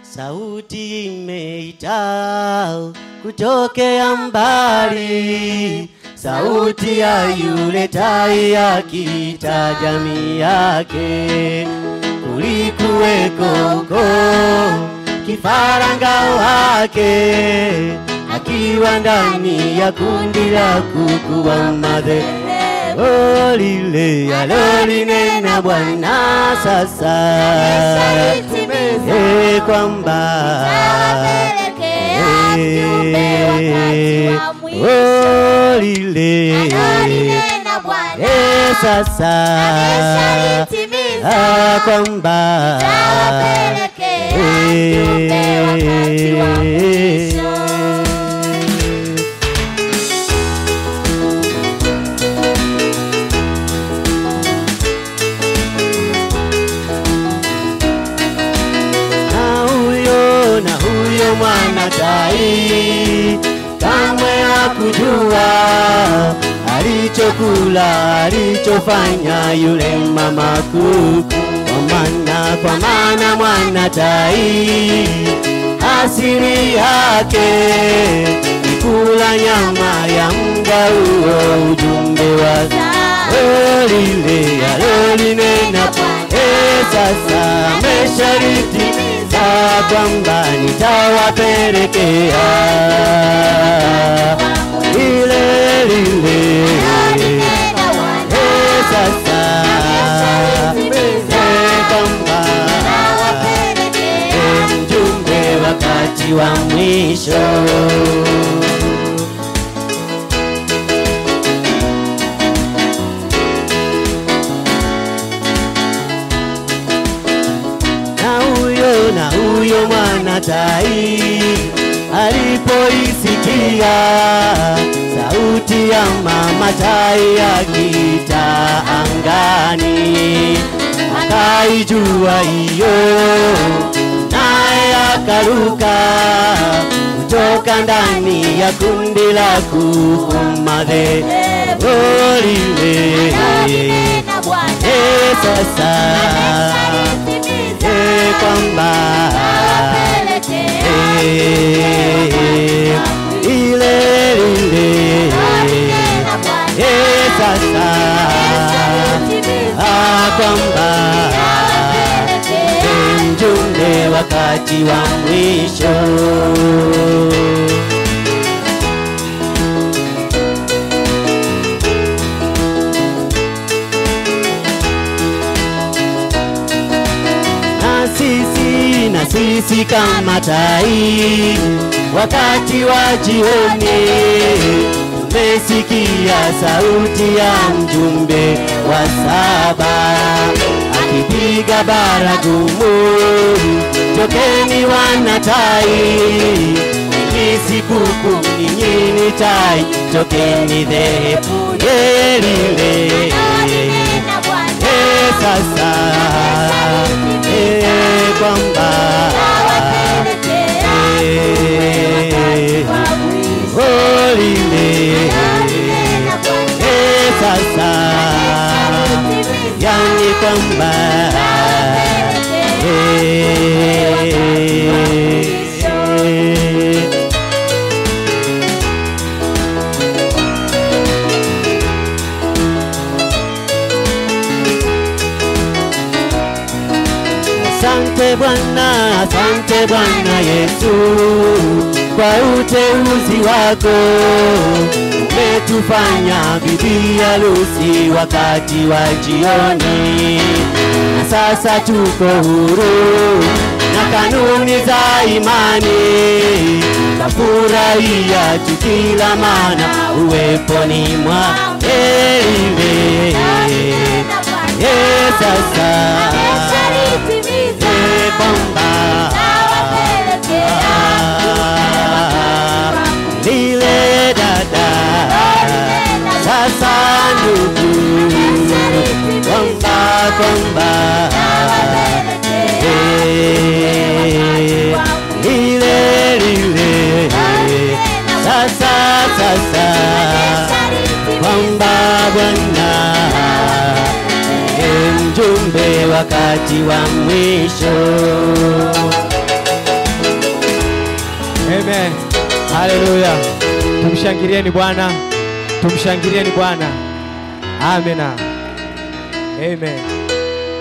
sauti imeita kutokea mbali, sauti ya yule tai akiita jamii yake. Kulikuweko huko kifaranga wake akiwa ndani ya kundi la kuku wa madhehebu Oh, lile alolinena Bwana sasa eh, kwamba eh, oh, lile eh, sasa ah, kwamba eh, na huyo na huyo mwana tai kamwe hakujua alichokula alichofanya yule mama kuku, kwa maana kwa maana mwana tai asili yake ni kula nyama ya mga huo ujumbe wa lile alolinena Eh, sasa mesharitimiza kwamba nitawapelekea lile lile Eh, sasa eh, kwamba eh, mjumbe wakati wa mwisho na huyo na huyo mwana tai alipoisikia sauti ya mama tai akiita angani, akaijua hiyo, naye akaruka kutoka ndani ya kundi la kuku madhehebu lile. Eh, sasa eh, kwamba eh, ile lile eh, sasa ah, kwamba eh, mjumbe wakati wa mwisho na sisi na sisi kama tai, wakati wa jioni tumesikia sauti ya mjumbe wa saba akipiga baragumu, tokeni wana tai, ni sikukuu, ninyi ni tai, tokeni dhehebu lile lile. Eh, sasa eh, kwamba eh, oh, lile eh, sasa yani kwamba eh, Asante Bwana, asante Bwana Yesu kwa uteuzi wako, umetufanya bibi harusi wakati wa jioni, na sasa tuko huru na kanuni za imani, tafurahia tukila mana uweponi mwa Eliwe. Eh, sasa eh, kwamba lile dada sasa ndugu kwamba kwamba eh, lile lile sasa sasa kwamba Bwana e mjumbe wakati wa mwisho Amen. Haleluya. Tumshangilieni Bwana. Tumshangilieni Bwana. Amina. Amen.